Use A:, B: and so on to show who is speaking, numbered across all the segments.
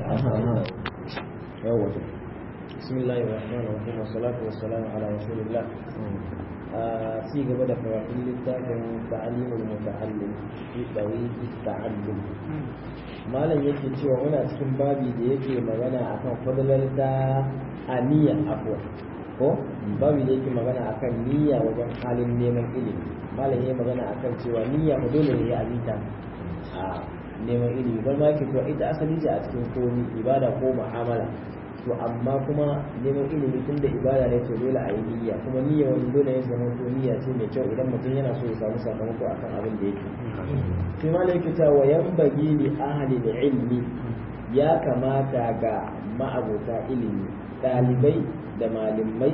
A: yawa bismillahir rahmanir rahim wassalatu wassalamu ala rasulillah a ci gaba da karatun littafin ta'alimul muta'allim fi tariqi ta'allum malam yake cewa muna cikin babi da yake magana akan fadalar da aniya afwa ko babi da yake magana akan niyya wajen halin neman ilimi malam yayi magana akan cewa niyya ba dole ne ya abita a neman ilimi bar ma yake cewa ita asali ce a cikin komi ibada ko mu'amala to amma kuma neman ilimi tun da ibada ne to dole a yi niyya kuma niyya wani dole ya zama to niyya ce mai kyau idan mutum yana so ya samu sakamako akan abin da yake sai malam yake cewa wa yanbaghi li ahli ilmi ya kamata ga ma'abota ilimi dalibai da malamai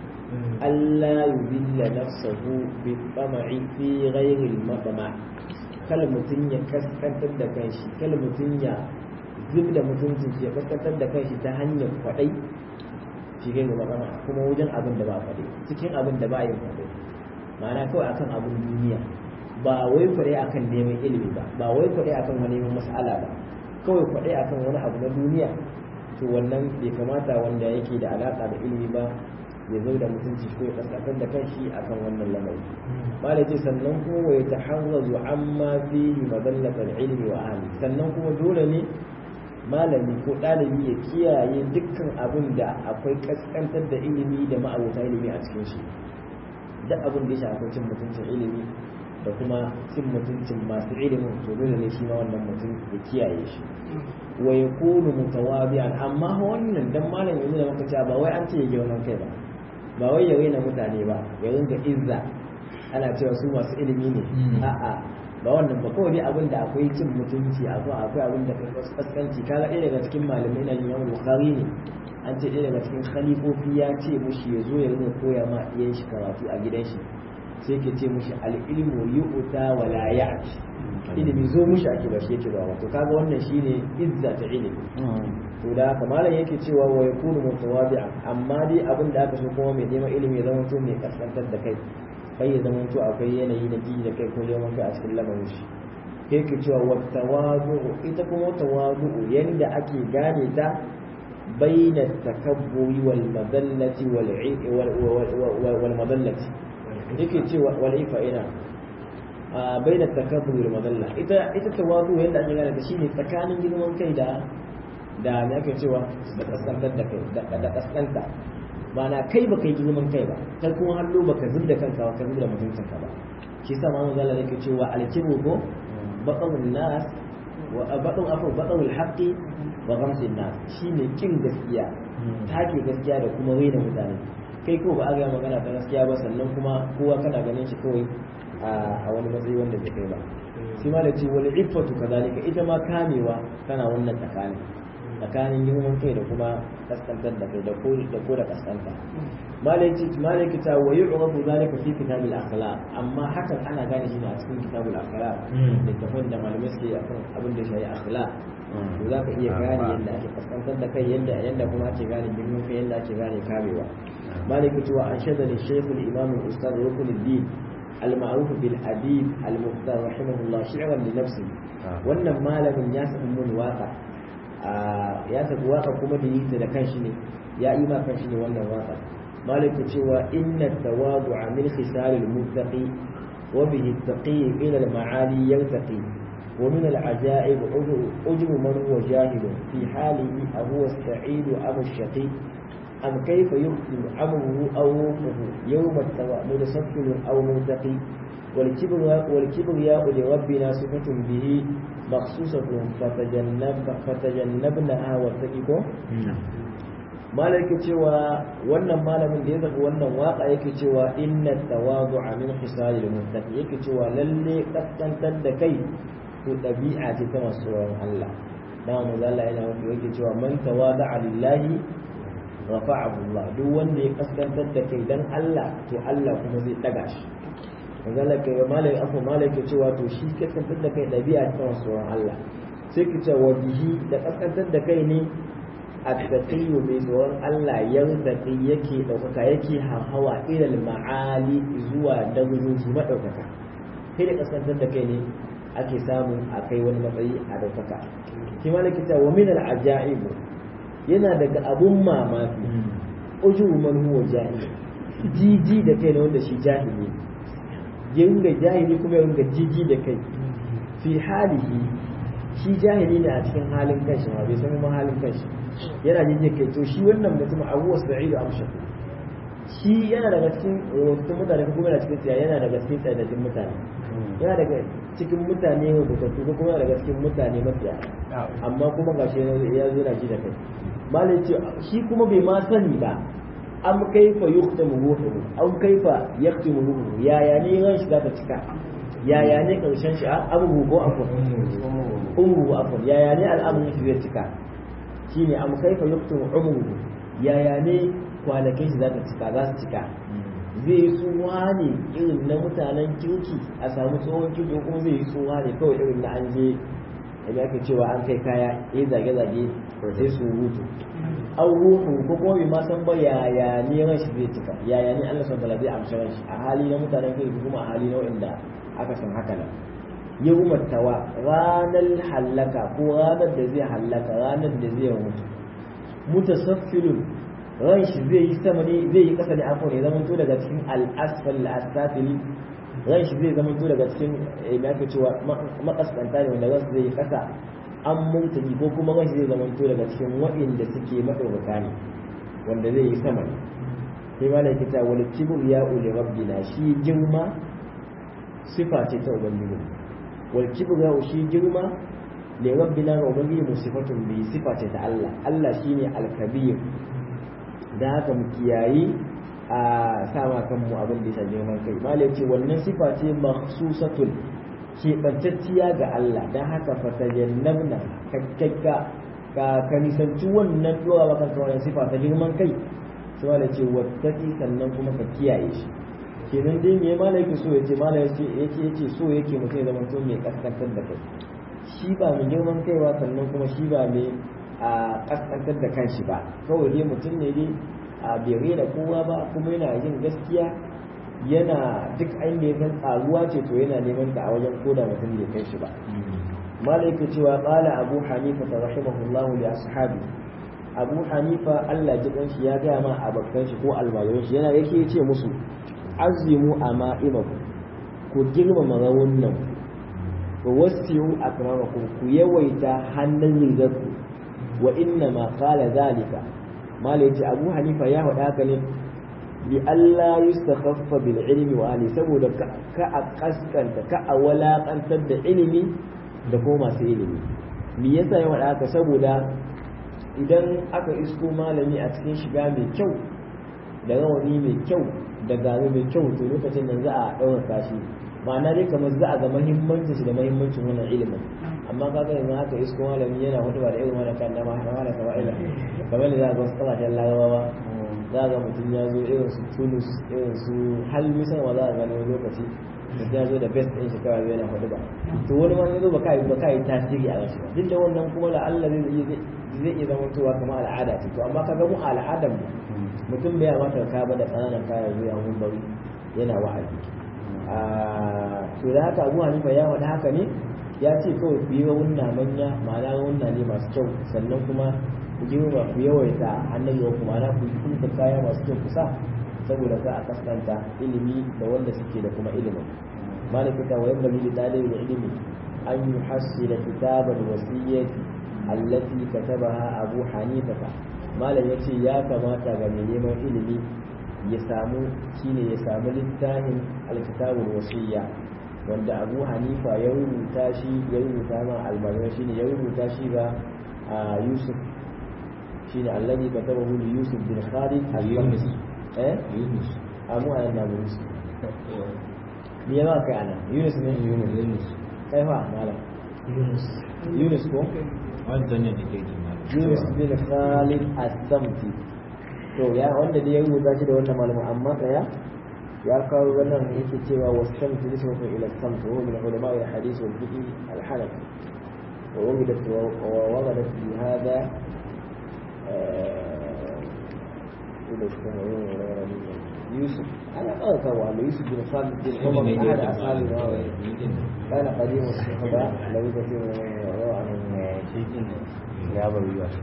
A: Allah yubilla nafsahu bi tama'i fi ghairi al-matma' kala mutum ya kaskantar da kanshi kala mutum ya zub da mutuncin shi ya kaskantar da kanshi ta hanyar kwadai shi gairu magana kuma wajen abin da ba kwadai cikin abin da ba yin kwadai ma'ana kawai akan abin duniya ba wai kwadai akan neman ilimi ba ba wai kwadai akan wani neman mas'ala ba kawai kwadai akan wani abu na duniya to wannan bai kamata wanda yake da alaka da ilimi ba ya zo da mutunci ko ya kaskantar da kanshi akan wannan lamari malai ce sannan kuma wa yataharrazu amma fihi madallatal ilmi wa ahli sannan kuma dole ne malami ko ɗalibi ya kiyaye dukkan abin da akwai kaskantar da ilimi da ma'abota ilimi a cikin shi duk abin da ya shafi cin mutuncin ilimi da kuma cin mutuncin masu ilimin to dole ne shi ma wannan mutum ya kiyaye shi wa yakunu mutawabi'an amma wannan dan malam yanzu da muka cewa ba wai an ce ya girman kai ba ba wai ya raina mutane ba ya ringa izza ana cewa su masu ilimi ne a'a ba wannan ba kawai dai abin da akwai cin mutunci akwai akwai abin da kaskanci kaga ɗaya daga cikin malamai na Imam Bukhari ne an ce ɗaya daga cikin khalifofi ya ce mushi ya zo ya ringa koya ma iyan shi karatu a gidan shi sai ke ce mushi al-ilmu yu'ta wa la ya'ti ilimi zo mushi ake ba shi yake ba wato kaga wannan shine izza ta ilimi to da haka malam yake cewa wa yakunu mutawadi'a amma dai abin da aka so kuma mai neman ilimi ya zama to mai kaskantar da kai kai ya zama to akwai yanayi na ji da kai ko neman kai a cikin lamarin shi yake cewa wa tawazu ita kuma tawazu yanda ake gane ta baina takabburi wal madallati wal wal madallati yake cewa wal ifa ina baina takabburi wal madalla ita ita tawazu yanda ake gane ta shine tsakanin girman kai da da me ake cewa da kaskantar da kai da kaskanta mana kai ba kai girman kai ba kai kuma hallo baka zubda kanka ba ka zubda mutuncinka ba shi yasa ma manzo Allah yake cewa alkibu ko baqawun nas wa baqaw afu baqawul haqqi wa ghamsin nas shine kin gaskiya take gaskiya da kuma raina mutane kai ko ba a ga magana ta gaskiya ba sannan kuma kowa kana ganin shi kawai a wani matsayi wanda bai kai ba shi ma da ce wal iffatu kadalika ita ma kamewa kana wannan tsakanin tsakanin girman kai da kuma kaskantar da kai da ko da ko da kaskanta malaki malaki ta wa yu'rabu zalika fi kitab al-akhlaq amma hakan ana gane shi ne a cikin kitab al-akhlaq da tafan da malamai suke akan abin da shayi akhlaq to za ka iya gane yadda ake kaskantar da kai yadda yadda kuma ake gane girman kai yadda ake gane kamewa malaki ta wa anshada li shaykh al-imam al-ustad rukunuddin المعروف بالأديب المختار رحمه الله شعرا لنفسه wannan malamin ya samu mun waka ya tafi waka kuma da yi da kanshi ne ya yi ma kanshi ne wannan waka maliku cewa inna tawadu min khisalil muttaqi wa bihi taqi ila al ma'ali yartaqi wa min al ajaib ujru man huwa jahil fi halihi aw huwa sa'id aw shaqi am kayfa yukhlu amruhu aw ruhuhu yawm at tawadu musaffil aw muntaqi والكبرياء والكبرياء لربنا صفة به مخصوصة فتجنب فتجنبناها واتقوا malaka cewa wannan malamin da ya zaɓi wannan waka yake cewa inna tawadu'a min khisalil muttaqi yake cewa lalle kaskantar da kai to ɗabi'a ce ta masu tsoron Allah dama manzo Allah yana wani yake cewa man tawada'a lillahi rafa'ahu Allah duk wanda ya kaskantar da kai dan Allah to Allah kuma zai daga shi manzala kai malai afu malai ke cewa to shi kaskantar da kai dabi'a ta tsoron Allah sai ki ce wa bihi da kaskantar da kai ne at-taqiyyu mai tsoron Allah yartaqi yake daukaka yake hawa ilal ma'ali zuwa darajoji madaukaka kai da kaskantar da kai ne ake samu a kai wani matsayi a daukaka shi ma likita wa min al-ajaib yana daga abun mamaki ujubu man huwa jahil jiji da kai ne wanda shi jahili ya ringa jahili kuma ya ringa jiji da kai fi halihi shi jahili ne a cikin halin kanshi ma bai san ma halin kanshi yana jiji kai to shi wannan mutum abu sa'idu amsha shi yana daga cikin wasu mutane ko kuma yana cikin tsiya yana daga cikin tsayadaddin mutane yana daga cikin mutane rubutattu ko kuma yana daga cikin mutane mafiya amma kuma gashi ya zo na ji da kai malai ce shi kuma bai ma sani ba am kaifa yuhtamu ruhuhu am kaifa yaktimu ruhuhu yaya ne ran shi zata cika yaya ne karshen shi abubu ko afon umru afon yaya ne al'amarin shi zai cika shine am kaifa yaktimu umru yaya ne kwanakin shi zata cika za su cika zai yi tsuwa ne irin na mutanen kirki a samu tsohon kirki kuma zai yi tsuwa ne kawai irin na an je da ake cewa an kai kaya ya zage-zage sai su hutu an ruhu ko kuma bai ma san ba yaya ne ran shi zai cika yaya ne Allah subhanahu wa zai amsa ran shi a hali na mutanen kirki kuma a hali na wanda aka san haka nan yawmat tawa ranar hallaka ko ranar da zai hallaka ranar da zai mutu mutasaffilun ran shi zai yi sama ne zai yi kasa ne afon ya zama to daga cikin al-asfal al-asafili ran shi zai zama to daga cikin me ake cewa makaskanta ne wanda ran zai yi kasa an mutane ko kuma ran shi zai zama to daga cikin waɗanda suke madaukaka ne wanda zai yi sama ne sai ma da kita wal kibr ya uli rabbina shi girma sifa ce ta ubangiji wal kibr ya shi girma li rabbina ga ubangiji mu sifatun bi sifa ce ta Allah Allah shine al-kabir da haka mu kiyayi a sama kanmu abin da ya girman kai malai ce wannan sifa ce makhsusatun keɓantacciya ga Allah don haka fatajannabna kakkakka ka ka nisanci wannan dora maka wannan sifa ta girman kai sai malai ce wattaki sannan kuma ka kiyaye shi kenan dai me malai yake so yace malai yace yace yace so yake mutum ya zama to mai kaskantar da kai shi ba mai girman kai ba sannan kuma shi ba mai a kaskantar da kanshi ba kawai dai mutum ne dai a bai da kowa ba kuma yana yin gaskiya yana duk ainihin ya san tsaruwa ce to yana neman ta a wajen koda mutum bai kai shi ba malaika cewa qala abu hanifa rahimahullahu li ashabi abu hanifa Allah ji shi ya gaya ma abokan shi ko almajiran shi yana yake ce musu azimu ama'imaku ku girmama rawunan ku wasiyu akramakum ku yawaita hannun rigarku wa inna ma qala zalika mala yace abu hanifa ya faɗa haka ne bi Allah yustakhaffa bil ilmi wa ali saboda ka a kaskanta ka a walakantar da ilimi da kuma masu ilimi me yasa ya faɗa haka saboda idan aka isko malami a cikin shiga mai kyau da rawani mai kyau da gari mai kyau to lokacin nan za a ɗaukaka shi ma'ana dai kamar za a ga mahimmancin shi da mahimmancin wannan ilimin amma kaga yanzu haka isko malami yana hudu da irin wannan kan dama haka da kawa'ila kamar da za a ga wasu kasashen larabawa za a ga mutum ya zo irin su tunus irin su hal misal ma za a gani wani lokaci mutum ya zo da best ɗin shi kawai yana hudu ba to wani ma ya zo ba kai ba kai tasiri a rashi ba duk da wannan kuma da Allah zai iya zai iya zama towa kamar al'ada ce to amma kaga mu al'adar mu mutum bai mata ka ba da ƙananan kaya zuwa mun bari yana wa'azi to da haka Abu Hanifa ya wada haka ne ya ce kawai ku yi wunna manya ma'ana wunna ne masu kyau sannan kuma ku girma ku yawaita hannun yau kuma na ku yi kaya masu kyau kusa saboda ka a kaskanta ilimi da wanda suke da kuma ilimin malikata wa yabba li dalil ilimi an yuhassila kitabal wasiyyati allati katabaha abu hanifa malam yace ya kamata ga mai neman ilimi ya samu shine ya samu littafin alkitabul wasiyya wanda abu hanifa ya rubuta shi ya rubuta ma almajiran shine ya rubuta shi ga yusuf shine alladhi katabahu li yusuf bin khalid al-yunus eh yunus amu anan da yunus me ya kai ana yunus ne yunus yunus kai fa malam yunus yunus ko
B: wancan ne da ke jima
A: yunus bin khalid as-samti to ya wanda da ya rubuta shi da wannan malamin amma tsaya ya kawo wannan yake cewa wasamtu nisbatu ila samt wa min ulama al-hadith wal fiqh al-hanafi wa wajdat wa waradat fi hada ila يوسف أنا أذكر أن يوسف بن خالد بن عمر أحد أصحاب النووي كان قديم الصحبة لو كثير من يروى عن يا أبو يوسف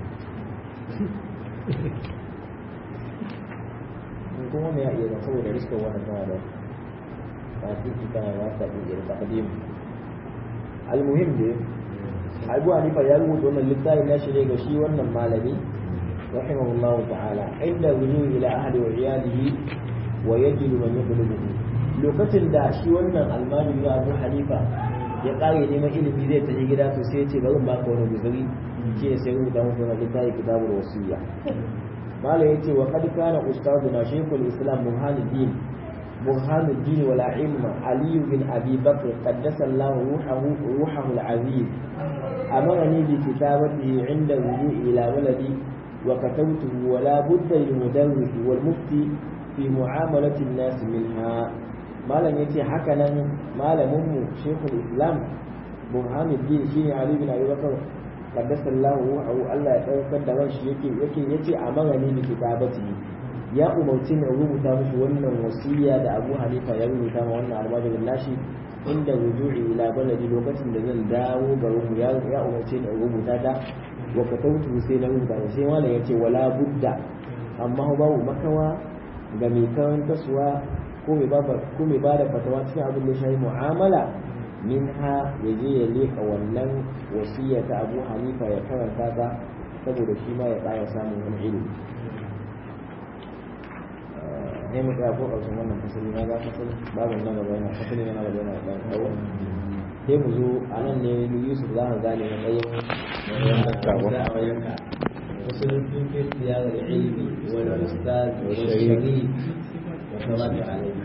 A: kuma me ya iya zan saboda riskar wannan tana da tasiri tana ya ta iya da taqdim almuhim dai Abu Hanifa ya rubuta wannan littafin nashi ne ga shi wannan malami rahimahullahu ta'ala inda rujuu ila ahli wa iyalihi wa yajidu man yaqlubuhu lokacin da shi wannan almajiri na Abu Hanifa ya kare neman ilimi zai tafi gida to sai ya ce bari ba ka wani guzuri shi ne sai rubuta muku wannan littafin kitabul wasiyya malam yace wa qad kana ustaduna shaykhul islam burhanuddin burhanuddin wal ilma ali bin abi bakr qaddasa allah ruhahu ruhahu al aziz amarani bi kitabatihi inda rujui ila waladi wa katabtuhu wa la budda lil mudarris wal mufti fi mu'amalati an-nas minha malam yace haka nan malamin mu shaykhul islam burhanuddin shine ali bin abi bakr qaddasa Allah ruhu Allah ya daukar da ran shi yake yake yace a magani da kitabati ya umarci ne rubuta mishi wannan wasiya da Abu Hanifa ya rubuta ma wannan almajirin nashi inda rujui ila baladi lokacin da zan dawo garin mu ya ya umarci ne rubuta ta wa katautu sai na rubuta sai malam yace wala budda amma babu makawa ga mai karantarwa ko mai ba ko mai bada fatawa cikin abin da shi mu'amala minha ya je ya leka wannan wasiya ta abu hanifa ya karanta ta saboda shi ma ya ƙara samun wani ilimi ne mu tsaya ko ƙarshen wannan fasali na ga fasali babin na gaba yana fasali na gaba yana ɗan tsawo sai mu zo a nan ne yusuf za ka gane matsayin wasu sun fi siyarar ilimi wani ustaz wani shari'i wa sabata alaihi